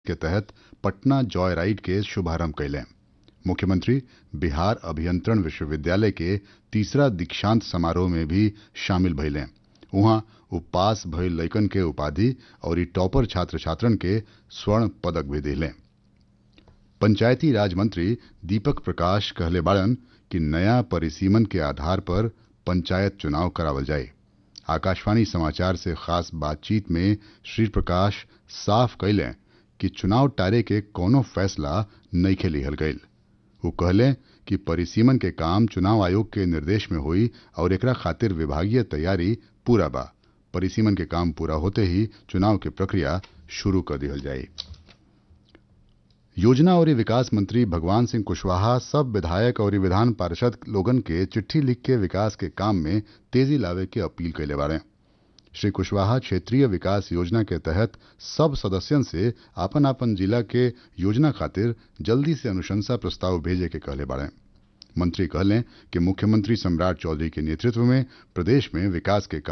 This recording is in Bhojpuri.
के तहत पटना जॉय राइड के शुभारंभ कैले मुख्यमंत्री बिहार अभियंत्रण विश्वविद्यालय के तीसरा दीक्षांत समारोह में भी शामिल भइले उहाँ उ पास भइल लइकन के उपाधि और ई टॉपर छात्र छात्रन के स्वर्ण पदक भी दिले पंचायती राज मंत्री दीपक प्रकाश कहले बाड़न कि नया परिसीमन के आधार पर पंचायत चुनाव करावल जाए आकाशवाणी समाचार से खास बातचीत में श्री प्रकाश साफ कैले कि चुनाव टारे के कोनो फैसला नइखे लिहल गईल वो कहले कि परिसीमन के काम चुनाव आयोग के निर्देश में हुई और एकरा खातिर विभागीय तैयारी पूरा बा परिसीमन के काम पूरा होते ही चुनाव की प्रक्रिया शुरू कर दिहल जाई योजना और विकास मंत्री भगवान सिंह कुशवाहा सब विधायक और विधान पार्षद लोगन के चिट्ठी लिख के विकास के काम में तेजी लावे के अपील कैले बाड़े श्री कुशवाहा क्षेत्रीय विकास योजना के तहत सब सदस्यन से आपन आपन जिला के योजना खातिर जल्दी से अनुशंसा प्रस्ताव भेजे के कहले बाड़े मंत्री कहले कि मुख्यमंत्री सम्राट चौधरी के नेतृत्व में प्रदेश में विकास के